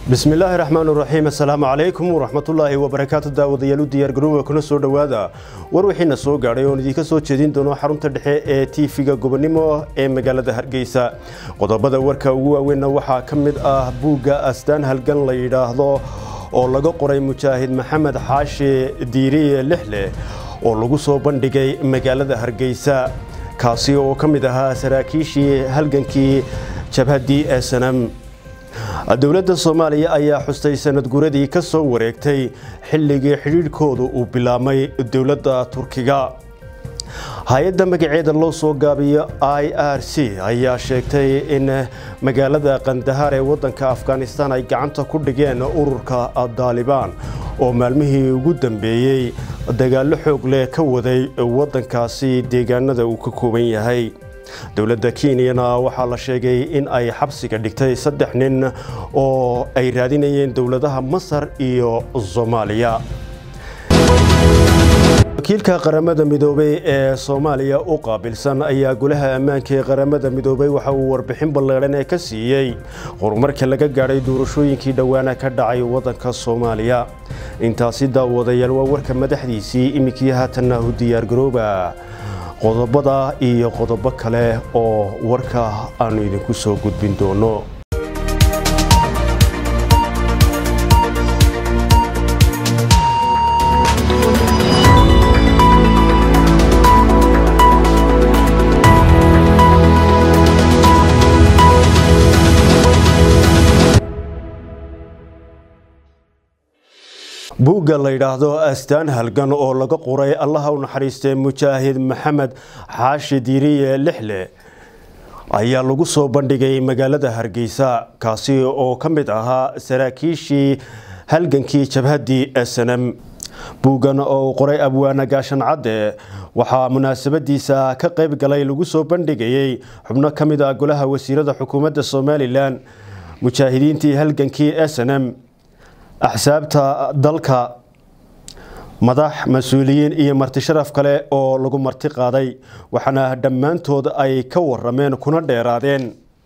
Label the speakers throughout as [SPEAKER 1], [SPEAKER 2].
[SPEAKER 1] bismi illaahi raxmaan raxiim assalaamu calaykum waraxmatullaahi wabarakaatu daawadayaal u diyaargarooba kuna soo dhowaada war wixiina soo gaadhay oon idiinka soo jeedin doono xarunta dhexe ee tiifiga gobonimo ee magaalada hargeysa qodobada warka ugu waaweynna waxaa ka mid ah buugga astaan halgan la yidhaahdo oo laga qoray mujaahid maxamed xaashi diiriye lixleh oo lagu soo bandhigay magaalada hargeysa kaasi oo ka mid ahaa saraakiishii halgankii jabhaddii ee sanam dowladda soomaaliya ayaa xustay sanad guradii ka soo wareegtay xilligii xidhiidhkoodu uu bilaabmay dowladda turkiga hay-adda magaceeda loo soo gaabiyo i r c ayaa sheegtay in magaalada kandahaar ee waddanka afghanistan ay gacanta ku dhigeen ururka daalibaan oo maalmihii ugu dambeeyey dagaallo xoog leh ka waday waddankaasi deegaanada uu ka kooban yahay dowladda kenyana waxaa la sheegay in ay xabsiga dhigtay saddex nin oo ay raadinayeen dowladaha masar iyo soomaaliya wakiilka qaramada midoobey ee soomaaliya u qaabilsan ayaa golaha ammaanka ee qaramada midoobey waxa uu warbixin balleedhan ee ka siiyey horumarka laga gaadhay doorashooyinkii dhowaana ka dhacay waddanka soomaaliya intaasi daawadayaal waa warka madaxdiisii iminkii haatanna u diyaargarooba qodobada iyo qodobo kale oo warka aanu idinku soo gudbin doono buugga la yidhaahdo astaan halgan oo laga qoray allaha u naxariistay mujaahid maxamed xaashi diiriye lixle ayaa lagu soo bandhigay magaalada hargeysa kaasi oo ka mid ahaa saraakiishii halgankii jabhaddii snm buuggan oo uu qoray abwaana gaashan cadde waxaa munaasabadiisa ka qayb galay lagu soo bandhigayey xubno ka mid ah golaha wasiirada xukuumadda somalilan mujaahidiintii halgankii snm axsaabta dalka madax mas-uuliyiin iyo marti sharaf kale oo lagu marti qaaday waxaana dhammaantood ay ka warameen kuna dheeraadeen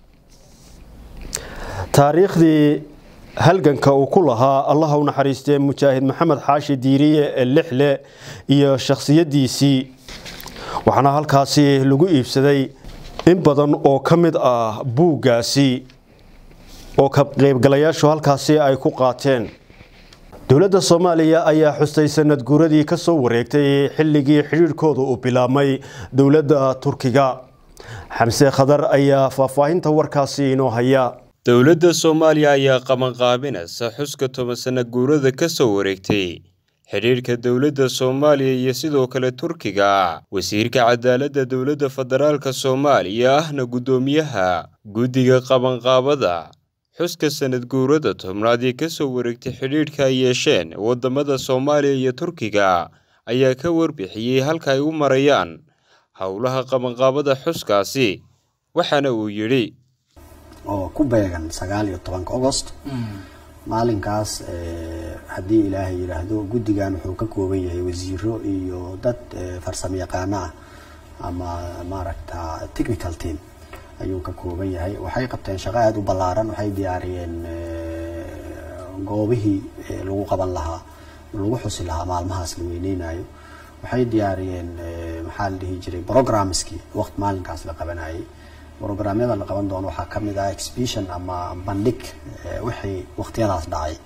[SPEAKER 1] taariikhdii halganka uu ku lahaa allaha u naxariistee mujaahid maxamed xaashi diiriye lixle iyo shakhsiyadiisii waxaana halkaasi lagu iibsaday in badan oo ka mid ah buuggaasi oo ka qaybgalayaashu halkaasi ay ku qaateen dowladda soomaaliya ayaa xustay sanad guuradii ka soo wareegtay xilligii xidhiidhkooda uu bilaabmay dowladda turkiga xamse khadar ayaa faahfaahinta warkaasi inoo haya
[SPEAKER 2] dowladda soomaaliya ayaa qabanqaabinaysa xuska toban sana guurada ka soo wareegtay xidhiidhka dowladda soomaaliya iyo sidoo kale turkiga wasiirka cadaaladda dowladda federaalka soomaaliya ahna guddoomiyaha guddiga qabanqaabada xuska sanad guurada tobnaad ee ka soo wareegtay xidhiidhka ay yeesheen waddamada soomaaliya iyo turkiga ayaa ka warbixiyey halka ay u marayaan howlaha qabanqaabada xuskaasi waxaana uu yidhi
[SPEAKER 3] oo ku beegan sagaal iyo tobanka agost maalinkaas haddii ilaahay yidhaahdo guddigan wuxuu ka kooban yahay wasiiro iyo dad farsamo yaqaano ah ama maaragta technical team ayuu ka kooban yahay waxay qabteen shaqo aada u ballaaran waxay diyaariyeen goobihii lagu qaban lahaa lagu xusi lahaa maalmahaas la weyneynayo waxay diyaariyeen maxaa la dhihi jiray programmeskii waqt maalinkaas la qabanayay programyada la qaban doono waxaa kamid ah exhibition ama bandhig wixii waqtiyadaas dhacay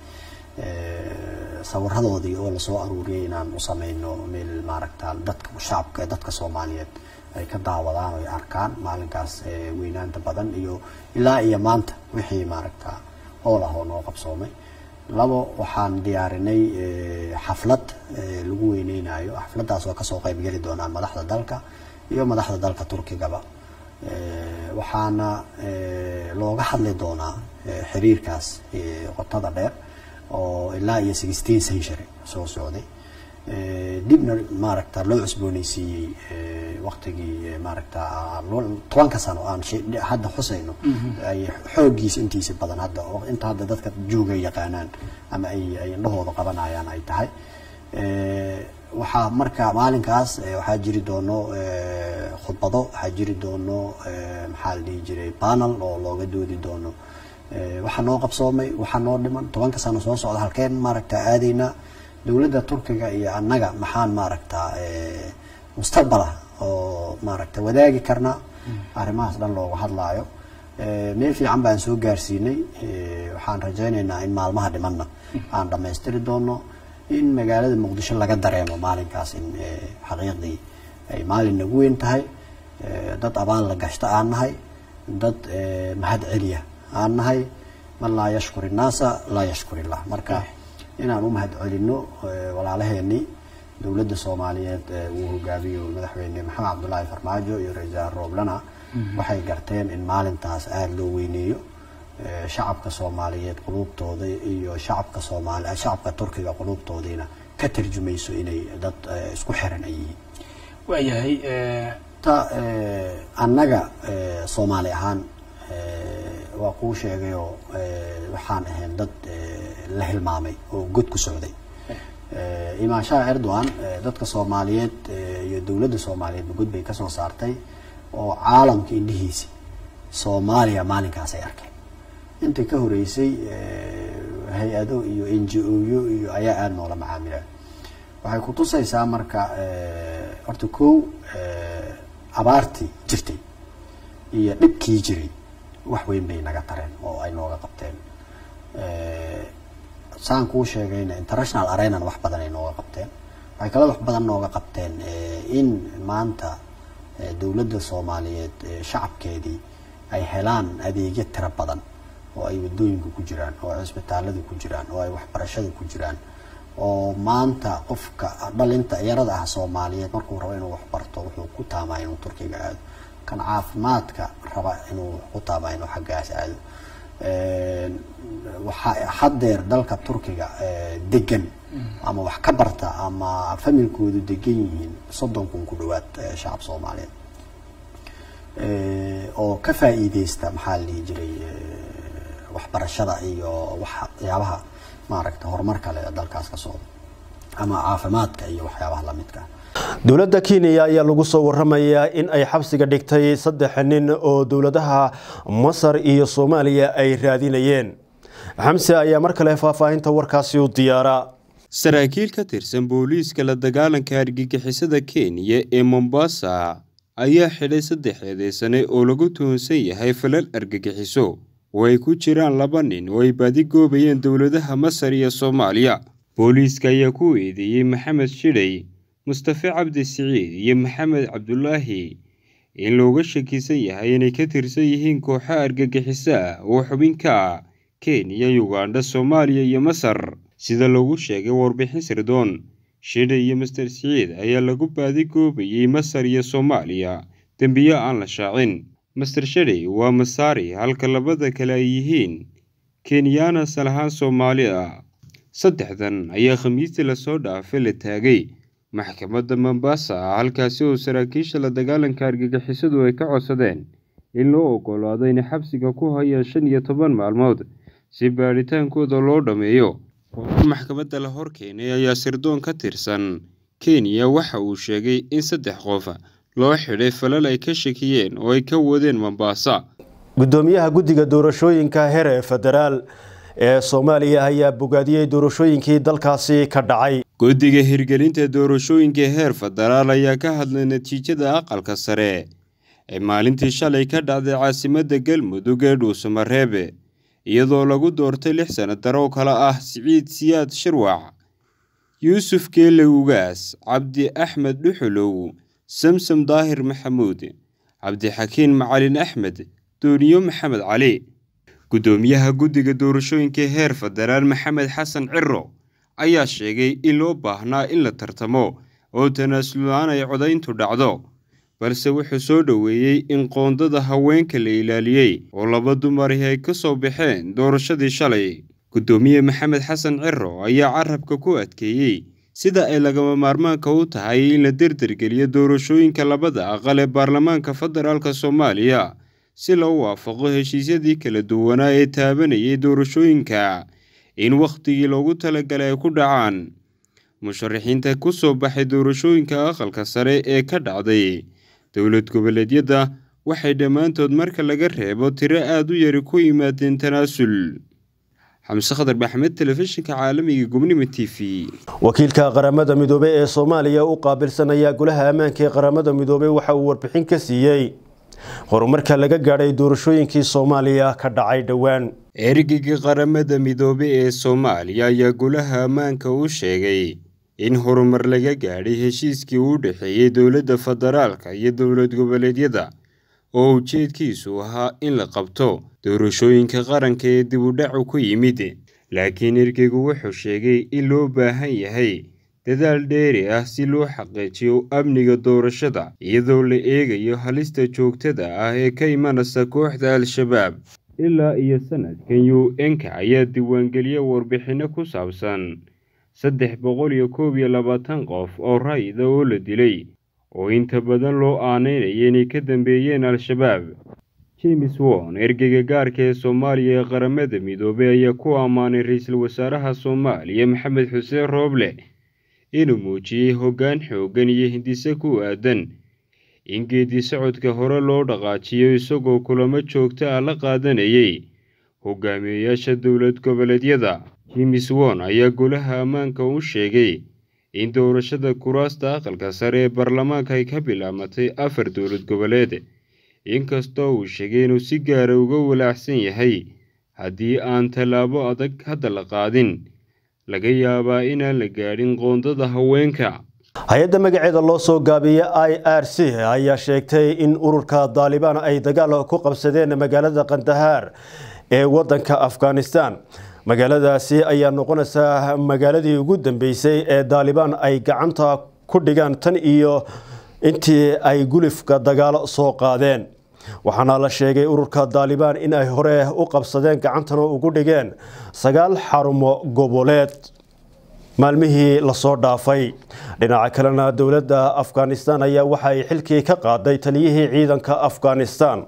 [SPEAKER 3] sawiradoodii oo lasoo aruuriyay inaan u sameyno meel maaragta dadka shacabka dadka soomaaliyeed ay ka daawadaan oo ay arkaan maalinkaas weynaanta badan iyo ilaa iyo maanta wixii maaragta hool ah oo noo qabsoomay labo waxaan diyaarinay xaflad lagu weyneynayo xafladdaas oo kasoo qeybgeli doonaan madaxda dalka iyo madaxda dalka turkigaba waxaana looga hadli doonaa xiriirkaas qotada dheer oo ilaa iyo sixteen century soo socday dibna maaragta loo cusbooneysiiyey waqtigii maaragta tobanka sano aan hadda xusayno ay xooggiisa intiisa badan hadda inta hadda dadka jooga yaqaanaan ama ay ay indhahooda qabanayaan ay tahay waxaa marka maalinkaas waxaa jiri doono khudbado waxaa jiri doono maxaa la dhihi jiray panel oo looga doodi doono waxaa noo qabsoomay waxaa noo dhiman tobanka sano soo socda halkeen maaragta aadaynaa dowladda turkiga iyo annaga maxaan maaragta mustaqbala oo maaragta wadaagi karnaa arrimahaas dhan looga hadlaayo meel fiican baan soo gaarsiinay waxaan rajaynaynaa in maalmaha dhimanna aan dhammaystiri doono in magaalada muqdisho laga dareemo maalinkaas in xaqiiqdii ay maalin nagu weyn tahay dad abaal la gashta aan nahay dad mahad celiya aan nahay man laa yashkur innaasa laa yashkur illah marka inaan u mahad celino walaalaheenii dowladda soomaaliyeed uu hogaamiyo madaxweyne maxamed cabdulaahi farmaajo iyo ra-iisul rooblana waxay garteen in maalintaas aada loo weyneeyo shacabka soomaaliyeed quluubtooda iyo shacabka soomaali shacabka turkiga quluubtoodiina ka tarjumayso inay dad isku xiran ay yihiin
[SPEAKER 4] waayahay
[SPEAKER 3] ta annaga soomaali ahaan waa kuu sheegayoo waxaan ahayn dad la hilmaamay oo god ku socday imaanshaha erdogan dadka soomaaliyeed iyo dowladda soomaaliyeedba god bay kasoo saartay oo caalamka indhihiisi soomaaliya maalinkaas ay arkeen inta ka horeysay hay-ado iyo n g o-yo iyo ayaa aada noola macaamila waxay kutusaysaa marka horta kow abaartii jirtay iyo dhibkii jiray wax weyn bay naga tareen oo ay nooga qabteen saan kuu sheegayna international arenan wax badan ay nooga qabteen waxay kaloo wax badan nooga qabteen in maanta dowladda soomaaliyeed shacabkeedii ay helaan adeegyo tiro badan oo ay wadooyinka ku jiraan oo ay cisbitaalada ku jiraan oo ay waxbarashada ku jiraan oo maanta qofka dhalinta yarada ah soomaaliyeed markuu rabo inuu waxbarto wuxuu ku taamaa inuu turkiga aado kan caafimaadka raba inuu ku taamaa inuu xaggaas aado waxaa haddeer dalka turkiga degan ama wax ka barta ama familkoodu degan yihiin soddon kun ku dhawaad shacab soomaaliyeed oo ka faa'iideysta maxaa la dhihi jiray waxbarashada iyo waxyaabaha maaragta horumar kale ee dalkaas ka socda ama caafimaadka iyo waxyaabaha lamidka
[SPEAKER 1] dowladda kenya ayaa lagu soo waramayaa in ay xabsiga dhigtay saddex nin oo dowladaha masar iyo soomaaliya ay raadinayeen xamse ayaa mar kale faahfaahinta warkaasi u diyaaraa
[SPEAKER 2] saraakiil ka tirsan booliiska la dagaalanka argagixisada kenya ee mombasa ayaa xidhay saddex eedeysane oo lagu tuhunsan yahay falal argagixiso oo ay ku jiraan laba nin oo ay baadigoobayeen dowladaha masar iyo soomaaliya booliiska ayaa ku eedeeyey maxamed shidhay mustafe cabdi siciid iyo maxamed cabdulaahi in looga shakisan yahay inay ka tirsan yihiin kooxo argagixiso ah oo xubin ka ah kenya yugandha soomaaliya iyo masar sida lagu sheegay warbixin sirdoon shidhay iyo master siciid ayaa lagu baadigoobayey masar iyo soomaaliya dembiyo aan la shaacin master shidhay waa masaari halka labada kale ay yihiin kenyaana salahaan soomaali ah saddexdan ayaa khamiistii lasoo dhaafay la taagay maxkamadda mombasa halkaasi oo saraakiisha la dagaalanka argagixisadu ay ka codsadeen in loo ogolaado inay xabsiga ku hayaan shan iyo toban maalmood si baadhitaankooda loo dhammeeyo qorar maxkamadda la hor keenay ayaa sirdoon ka tirsan kenya waxa uu sheegay in saddex qof loo xidhay falal ay ka shakiyeen oo ay ka wadeen mombasa
[SPEAKER 1] gudoomiyaha guddiga doorashooyinka heer ee federaal ee soomaaliya ayaa bogaadiyey doorashooyinkii dalkaasi ka dhacay
[SPEAKER 2] guddiga hirgelinta doorashooyinka heer federaal ayaa ka hadlay natiijada aqalka sare ee maalintii shalay ka dhacday caasimadda galmudug ee dhuusamareebe iyadoo lagu doortay lix sanadar oo kale ah siciid siyaad shirwac yuusuf geele ugaas cabdi axmed dhuxulow samsam daahir maxamuud cabdixakiin macalin axmed dooniyo maxamed cali guddoomiyaha guddiga doorashooyinka heer federaal maxamed xasan ciro ayaa sheegay in loo baahnaa in la tartamo oo tanaasulaan ay codayntu dhacdo balse wuxuu soo dhoweeyey in qoondada haweenka la ilaaliyey oo laba dumari ay ka soo baxeen doorashadii shalay guddoomiye maxamed xasan ciro ayaa carabka ku adkeeyey sida ay lagama maarmaanka u tahay in la derdergeliyo doorashooyinka labada aqal ee baarlamaanka federaalk soomaaliya si loo waafaqo heshiisyadii kala duwanaa ee taabanayay doorashooyinka in wakhtigii loogu talagalay ay ku dhacaan musharaxiinta ku soo baxay doorashooyinka aqalka sare ee ka dhacday dowlad goboleedyada waxay dhammaantood marka laga reebo tiro aad u yari ku yimaadeen tanaasul xamse khadar baxmed telefishinka caalamiga gobnimo t v
[SPEAKER 1] wakiilka qaramada midoobey ee soomaaliya u qaabilsanaya golaha ammaanka ee qaramada midoobey waxa uu warbixin ka siiyey horumarka laga gaadhay doorashooyinkii soomaaliya ka dhacay dhowaan
[SPEAKER 2] ergeyga qaramada midoobey ee soomaaliya ayaa golaha ammaanka u sheegay in horumar laga gaadhay heshiiskii u dhexeeyey dowladda federaalka iyo dowlad goboleedyada oo ujeedkiisu ahaa in la qabto doorashooyinka qaranka ee dib u dhacu ku yimid laakiin ergeygu wuxuu sheegay in loo baahan yahay dadaal dheeri ah si loo xaqiijiyo amniga doorashada iyadoo la eegayo halista joogtada ah ee ka imanaysa kooxda al-shabaab ilaa iyo sanadkan u n-ka ayaa diiwaangeliya warbixinno ku saabsan saddex boqol iyo koob iyo labaatan qof oo rayida oo la dilay oo inta badan loo aaneynaya inay ka dambeeyeen al-shabaab james won ergeyga gaarka ee soomaaliya ee qaramada midoobey ayaa ku ammaanay ra-iisul wasaaraha soomaaliya maxamed xuseen rooble inuu muujiyey hoggaan xooggan iyo hindise ku aadan in geedi socodka hore loo dhaqaajiyo isagoo kulamo joogto ah la qaadanayay hogaamiyeyaasha dowlad goboleedyada james won ayaa golaha ammaanka u sheegay in doorashada kuraasta aqalka sare ee baarlamaanka ay ka bilaabatay afar dowlad goboleed inkastoo uu sheegay inuu si gaara uga walaacsan yahay haddii aan tallaabo adag hadda la qaadin laga yaabaa inaan la gaadhin qoondada haweenka
[SPEAKER 1] hay-adda magaceeda loo soo gaabiya i r c ayaa sheegtay in ururka daalibaan ay dagaal ku qabsadeen magaalada kandahaar ee wadanka afghanistan magaaladaasi ayaa noqonaysaa magaaladii ugu dambeysay ee daalibaan ay gacanta ku dhigaan tan iyo intii ay gulifka dagaalo soo qaadeen waxaana la sheegay ururka daalibaan in ay hore u qabsadeen gacantana ugu dhigeen sagaal xarumo goboleed maalmihii lasoo dhaafay dhinaca kalena dowladda afghanistan ayaa waxa ay xilkii ka qaaday taliyihii ciidanka afghanistan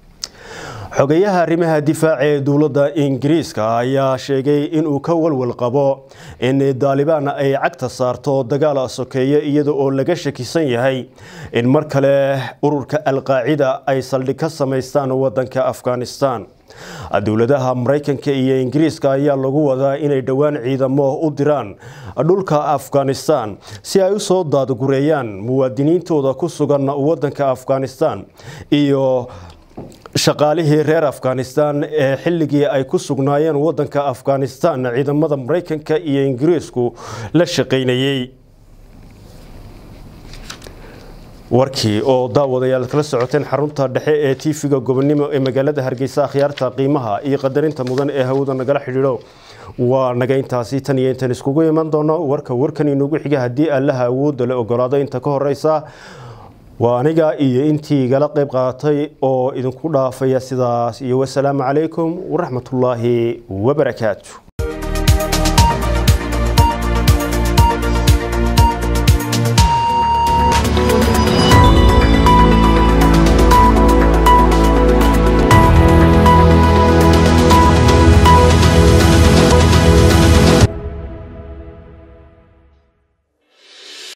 [SPEAKER 1] xogeyaha arrimaha difaaca ee dowladda ingiriiska ayaa sheegay inuu ka walwal qabo in daalibaan ay cagta saarto dagaal sokeeye iyada oo laga shakisan yahay in mar kale ururka alqaacida ay saldhig ka samaystaan wadanka afghanistan dowladaha maraykanka iyo ingiriiska ayaa lagu wadaa inay dhowaan ciidamo u diraan dhulka afghanistan si ay usoo daadgureeyaan muwaadiniintooda ku sugan wadanka afghanistan iyo shaqaalihii reer afghanistan ee xilligii ay ku sugnaayeen wadanka afghanistan ciidamada maraykanka iyo ingiriisku la shaqaynayey warkii oo daawadayaal kala socoteen xarunta dhexe ee tv-ga gobonimo ee magaalada hargeysa akhyaarta qiimaha iyo qadarinta mudan ee hawada nagala xidhiidho waa naga intaasi tan iyo intaan iskugu iman doono warka warkan inugu xiga haddii allaha awoodda la ogolaado inta ka horeysa waa aniga iyo intii igala qayb qaadatay oo idinku dhaafaya sidaas iyo wasalaamu calaykum waraxmatullaahi wabarakaatu